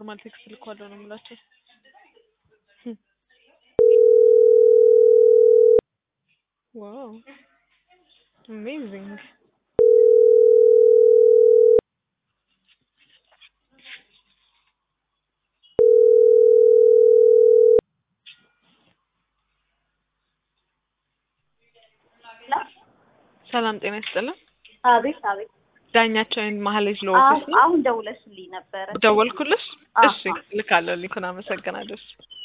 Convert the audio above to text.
ኖርማል ቴክስት ልኳለሁ ነው የምላቸው። ዋው አሜዚንግ ሰላም ጤና ይስጥልን። አቤት አቤት። ዳኛቸውን መሀሌት ሎ አዎ፣ ኦፊስ ነው አሁን ደውለሽልኝ ነበረ። ደወልኩልሽ? አዎ፣ እሺ ልካለሁ። ሊኩን አመሰግናለሁ። እሺ